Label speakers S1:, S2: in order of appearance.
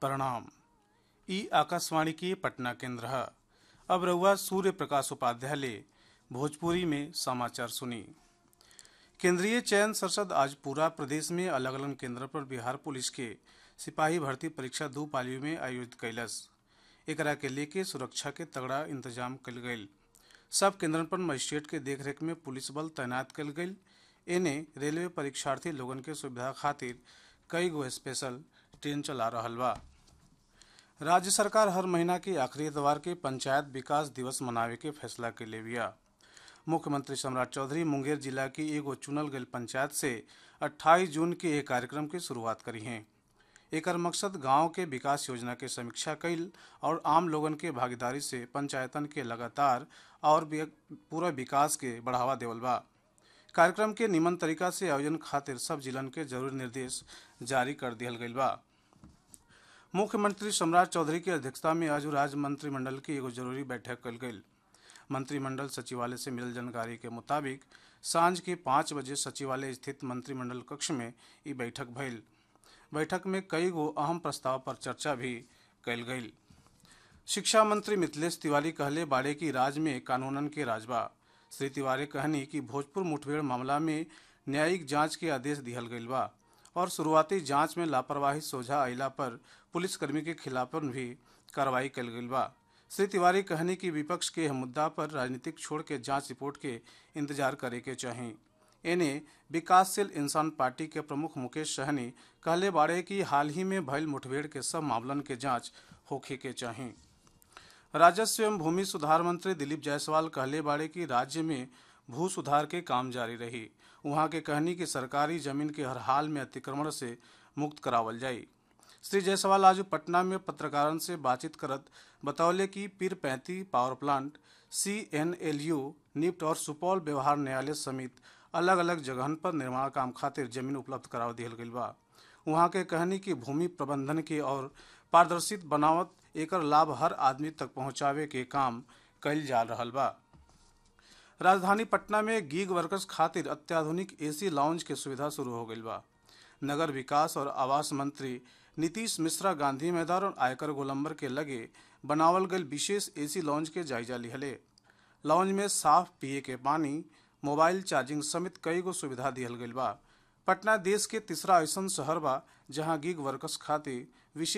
S1: प्रणाम ई आकाशवाणी के पटना केंद्र है अब रहुआ सूर्य प्रकाश उपाध्याय ले भोजपुरी में समाचार सुनी केंद्रीय चयन संसद आज पूरा प्रदेश में अलग अलग केंद्र पर बिहार पुलिस के सिपाही भर्ती परीक्षा दो पालियों में आयोजित कैलस एकरा के लेके सुरक्षा के तगड़ा इंतजाम कल गईल सब केंद्रन पर मजिस्ट्रेट के देखरेख में पुलिस बल तैनात कल गईल एने रेलवे परीक्षार्थी लोगन के सुविधा खातिर कई गो स्पेशल ट्रेन चला रहल बा राज्य सरकार हर महीना के आखिरी इतवार के पंचायत विकास दिवस मनावे के फैसला के ले बिया मुख्यमंत्री सम्राट चौधरी मुंगेर जिला की एगो चुनल गई पंचायत से 28 जून के एक कार्यक्रम की शुरुआत करी हैं एकर मकसद गांव के विकास योजना के समीक्षा कईल और आम लोगन के भागीदारी से पंचायतन के लगातार और भी पूरा विकास के बढ़ावा देवल बा कार्यक्रम के निमन तरीका से आयोजन खातिर सब जिलन के जरूरी निर्देश जारी कर दिहल गईल बा मुख्यमंत्री सम्राट चौधरी की अध्यक्षता में आज राज्य मंत्रिमंडल की एगो जरूरी बैठक कल गई मंत्रिमंडल सचिवालय से मिलल जानकारी के मुताबिक सांझ के पाँच बजे सचिवालय स्थित मंत्रिमंडल कक्ष में ई बैठक भइल बैठक में कई गो अहम प्रस्ताव पर चर्चा भी कल गई शिक्षा मंत्री मिथिलेश तिवारी कहले बाड़े की राज्य में कानूनन के राजबा श्री तिवारी कहनी कि भोजपुर मुठभेड़ मामला में न्यायिक जांच के आदेश दिहल गईल बा और शुरुआती जांच में लापरवाही सोझा अयला पर पुलिसकर्मी के खिलाफ भी कार्रवाई कल गईल बा श्री तिवारी कहनी कि विपक्ष के यह मुद्दा पर राजनीतिक छोड़ के जांच रिपोर्ट के इंतजार करे के चाही एने विकासशील इंसान पार्टी के प्रमुख मुकेश सहनी कहले बाड़े कि हाल ही में भइल मुठभेड़ के सब मामलन के जांच होखे के चाही राजस्व एवं भूमि सुधार मंत्री दिलीप जायसवाल कहले बाड़े कि राज्य में भू सुधार के काम जारी रही वहां के कहनी कि सरकारी जमीन के हर हाल में अतिक्रमण से मुक्त करावल जाई श्री जायसवाल आज पटना में पत्रकारों से बातचीत करत बतौले कि Pirpainti power plant C N L U NIFT और सुपौल व्यवहार न्यायालय समेत अलग अलग जगहन पर निर्माण काम खातिर जमीन उपलब्ध कराव दिहल गईल बा वहाँ के कहनी कि भूमि प्रबंधन के और पारदर्शित बनावत एकर लाभ हर आदमी तक पहुँचावे के काम कईल जा रहल बा राजधानी पटना में गीग वर्कर्स खातिर अत्याधुनिक एसी लाउंज के सुविधा शुरू हो गईल बा नगर विकास और आवास मंत्री नीतीश मिश्रा गांधी मैदान और आयकर गोलंबर के लगे बनावल गईल विशेष एसी लॉन्च के जायजा लिहले लॉन्च में साफ पिए के पानी मोबाइल चार्जिंग समेत कई गो सुविधा दिहल गईल बा पटना देश के तीसरा ऐसा शहर बा जहां गिग वर्कर्स खातिर विशेष